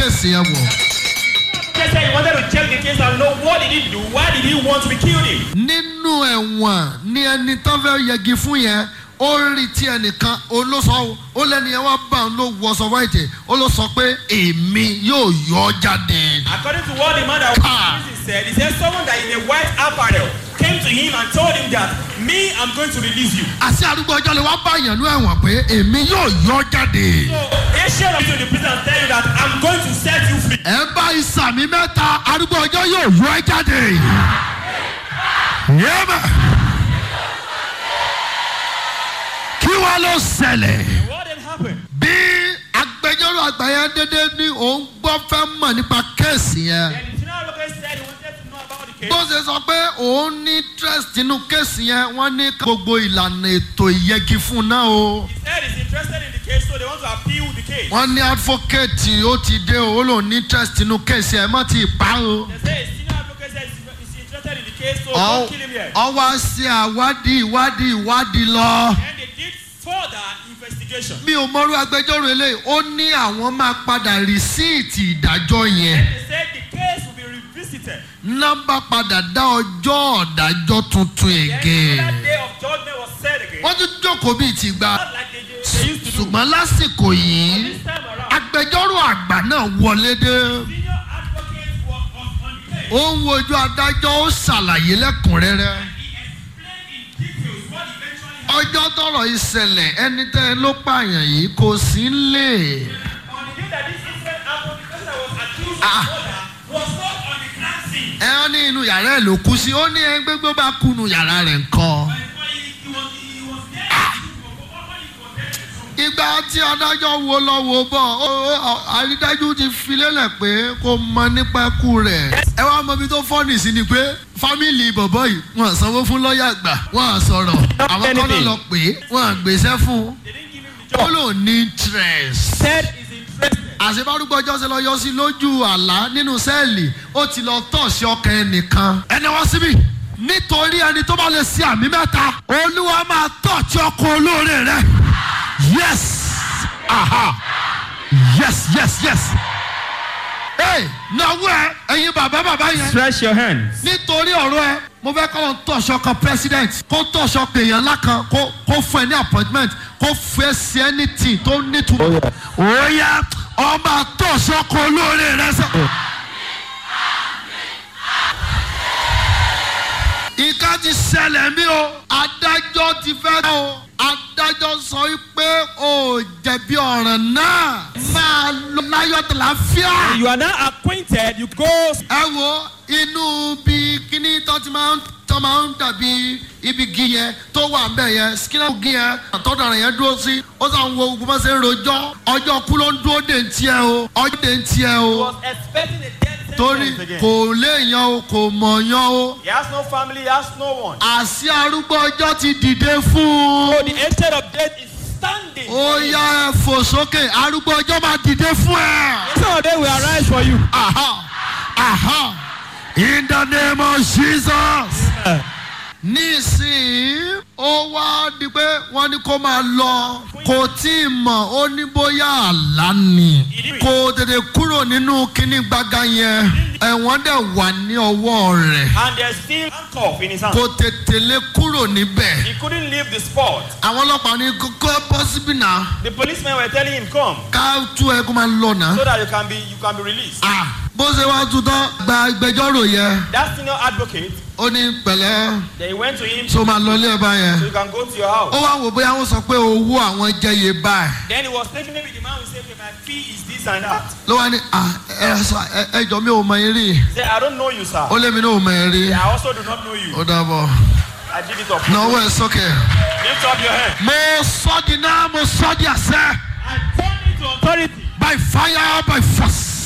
kéèsì yẹn wò. Just said he wanted to check the case and know what did he do? Why did he want to be killed him? nínú ẹ̀wọ̀n ni ẹni tán fẹ́ yẹgi fún yẹn ó rí tí ẹnìkan olóṣọ ó lẹ́ni yẹn wá bá òun ló wọṣọ wáìtì ó ló sọ pé èmi yóò yọ ọ́ jáde. According to what the man that was Ah. in prison said, he said someone that in a white apparel came to him and told him that me, I'm going to release you. àti arúgbó ọjọ́ lè wá bá yẹn ní ẹ̀wọ̀n pé èmi yóò yọ ọ́ jáde. So Asian of you in the prison and tell you that I'm going to set you free. ẹ bá ìsàmì mẹ́ta arúgbó ọjọ́ yóò yọ ẹ́ jáde. yéèmà kí wàá ló ṣẹlẹ̀. What then happened? bí agbẹjọ́rò àgbà yẹn dédé ní òun gbọ́ fẹ́ mọ̀ nípa kéèsì yẹn Then the senior advocate said he wanted to know about the case. bó ṣe sọ pé òun ní interest nínú kéèsì yẹn wọ́n ní gbogbo ìlànà ètò ìyẹgi fún un náà o He said he's interested in the case, so they want to appeal the case. wọ́n ní advocate ó ti dé o ó lòun ní interest nínú kéèsì yẹn má ti pa o. They say a senior advocate said he's he's interested in the case, so Ọ- don't kill him yet. ọwọ́ ṣe àwádìí ìwádìí ìwádìí lọ. And they did further investigation. mi ò mọrú agbẹjọ́rò eléyìí ó ní àwọn máa padà rìsíìtì ìdájọ́ yẹn. They said the case will be revisited. nọ́mbà padà dá ọjọ́ ọ̀dájọ́ tuntun Then ègè. another day of judgment was said again. wọ́n tún jókòó bíi ti gba. Not like they, they, they used to do. ṣùgbọ́n lásìkò yìí This time around, agbẹjọ́rò àgbà náà wọlé dé. senior advocate was, was on the case. ó ń wojú adájọ́ ó ṣàlàyé lẹ́kùnrẹ́rẹ́. He explained in details what eventually ọjọ́ tọrọ ìṣẹ̀lẹ̀ ẹni tẹ́ ẹ ló pààyàn yìí kò sí lè. On the day that this incident happened, the person that was accused Ah. of murder was not on the crime scene. ẹ ó ní inú yàrá ẹ ló kú sí ó ní ẹ gbégbó bá kú inú yàrá rẹ̀ nǹkan. But he, he was he was there. When he was there. ìgbà tí adájọ́ wo lọ wo bọ̀ ó- ó- àrídájú ti fi lélẹ̀ pé kò mọ nípa ikú rẹ̀. ẹ wá mọ ibi tó fọ́ọ̀nì sí ni pé fámìlì bọ̀bọ̀ yìí wọ́n sanwó fún lọ́ọ̀yà gbà wọ́n sọ̀rọ̀ àwọn kọ́nà lọ pé wọ́n gbèsè fún They didn't give him the ó job. lò ní interest. Said he's interested. àṣebárúgbó ọjọ́ ṣe lọ yọ sí lójú àlá nínú sẹ́ẹ̀lì ó ti lọ tọ̀ sí ọkàn ẹnìkan. ẹni wá síbí nítorí ẹni tó bá lè ṣe àmì mẹ́ta olúwa máa tọ̀ tí ọkọ̀ olóore rẹ. yes aha yes yes yes. ee náwó ẹ ẹyin bàbá bàbá yẹn Stretch your hands. nítorí ọ̀rọ̀ ẹ mo fẹ́ kọ́ ló ń tọ̀ṣọ́ kan president kó tọ̀ṣọ́ pé èèyàn ńlá kan kó kó fún ẹ ní appointment kó fún ẹ sí anything tó nítumọ̀ ó yá ọba tọ̀ṣọ́ kan olóore rẹ sọ. ìka ti ṣẹlẹ̀ mí o adájọ́ ti fẹ́ o adájọ́ sọ pé o jẹ̀bi ọ̀ràn náà máa lọ láyọ̀ tàlàfíà You are now acquainted. You go. ẹ wo inú bí kíní tó ti máa ń tó máa ń dàbí ibi gi yẹn tó wà ń bẹ̀ yẹn skinner gi yẹn àtọ́dọ̀ rẹ̀ yẹn dúró sí ó sàn wo gbogbo bá ṣe ń rojọ́ ọjọ́ kú ló ń dúró dé ń tiẹ̀ o ọjọ́ dé ń tiẹ̀ o was expecting a death torí sentence again. kò léèyàn o kò mọ̀yàn o He has no family. He has no one. àṣì arúgbó ọjọ́ ti dìde fún So un the agent of death is standing. ó yá ẹ fò sókè arúgbó ọjọ́ máa dìde fún ẹ. Some of them will arise for you. Aha! Aha! In the name of Jesus. Nísìnyí, ó wá di pé wọ́n ní kó máa lọ. Kò tí ì mọ̀, ó ní bóyá àlá ni. Kò tètè kúrò nínú kíní gbága yẹn. Ẹ̀wọ̀n dẹ̀ wà ní ọwọ́ rẹ̀. And there's still handcuff in his hand. Kò tètè lè kúrò níbẹ̀. He couldn't leave the spot. Àwọn ọlọ́pàá ní kókó pọ́sibí náà. The policemen were telling him, "Come, Ká tú ẹ kó máa lọ náà. so that you can be you can be released." Ah! Bó ṣe wá tutọ́ gba ìgbẹ́jọ́rò yẹn. That senior advocate, Ó ní pẹ̀lẹ́. they went to him, so máa lọ ilé ẹ báyẹn. so you can go to your house. ó wá wò bóyá wọ́n sọ pé owó àwọn jẹyè báyìí. Then he was taking maybe the man will say, "Okay, my fee is this and that." ló wá ní à ẹ sọ ẹ- ẹ jọ mi ò mọ eré. He said, "I don't know you, sir. ó lé mi náà ò mọ eré. I also do not know you. ó dàbọ̀. I did it up. náwó ẹ sókè. Lift up your hand. mo sọ di náà mo sọ di àṣẹ. I turn it to authority. by fire by force.